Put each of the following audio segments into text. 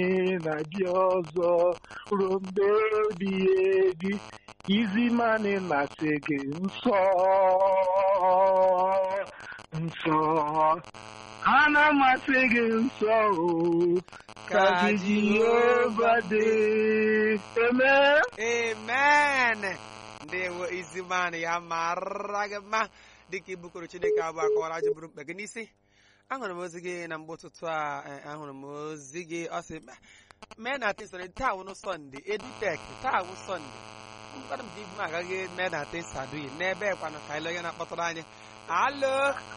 na dị ọzọ ruo mgbe ebighị ebi izi mmanụ na-asị gị nsọ nsọ a na-amasị gị nsọ o ka gị Jehova dị eme amen ndewo iziman ya mara gị mma dịka ibukọrọ chineke abụ akọwara ajọ bụrụ mkpa gị n'isi ahụrụ m ozi gị na mgbe ụtụtụ a eh, ahụrụ m ozi gị ọ sị "Ma- mee na tesara taa wụnụ sọnde editek taa wụ sọnde mkpara m ji ibu m agaghị mee na tesadui n'ebe kwanụ ka ile onye na-akpọtụrụ anyị alo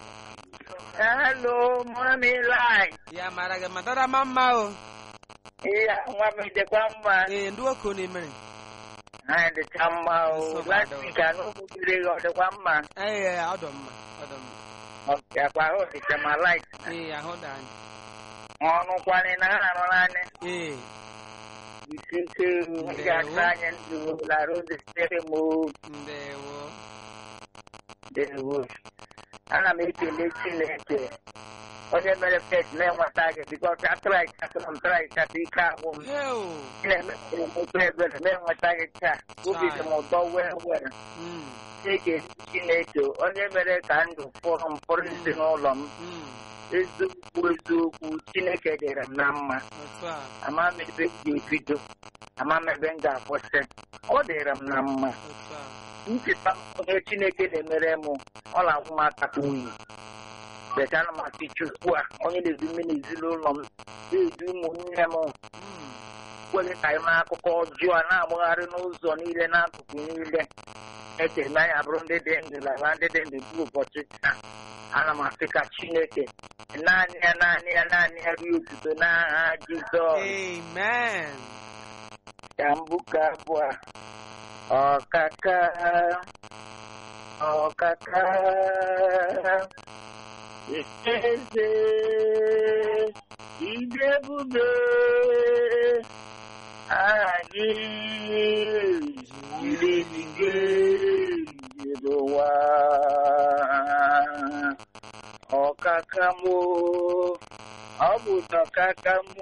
Hello, mommy light. ya mara gị ma dara ma mma o Iya, nwa m dịkwa mma. ee ndị oke unu mere Ha dịcha mma o. Nsogbu Last adọ. week anụ gbugiri gị ọ dịkwa mma. ee ọdọ mma ọdọ mma Ọ bịakwa ahụ dịcha ma light. ee ahụ dị anyị Ọnụ kwanị na ha nọ naanị. ee Isi ike m ga-ata anyị ndụ larụ dị sitere m o. ndewo Dewo. Ana m ekele Chineke. Onye mere fet na-enweta gị bikọs atrai katụrụ m trai katụ ike agwụ m. heo Na-emepere m ofe ebere na-enweta gị taa. Obi dị m ụtọ wee were. Mm, Chineke Chineke onye mere ka ndụ fụrụ m fụrụ ezinụlọ m mm, eziokwu eziokwu Chineke dịrị m na mma otu a ama m ebe m ga-ebido ama m ebe m ga-akwụsị ọ dịrị m na mma otu a ncheta onye Chineke na-emere m ọ na-agwụ m akata oyi beta na m asị Chukwu a onye na-edu mme n'ezinụlọ m na-edu ụmụnne m Mm, kwere ka anyị maa akụkọ ọjọọ a na-agbagharị n'ụzọ niile n'akụkụ niile echere na anyị abụrụ ndị dị ndụ lala ndị dị ndụ bụ ụbọchị taa ana m asị ka chineke naanị ya naanị ya naanị ya rie otuto n'aha jizọs amen ka mbụ ka abụọ ọkaka ọkaka eze ịdị ebube aha gị jiri eluigwe jiri ụwa ọkaka m ọ bụ ọkaka m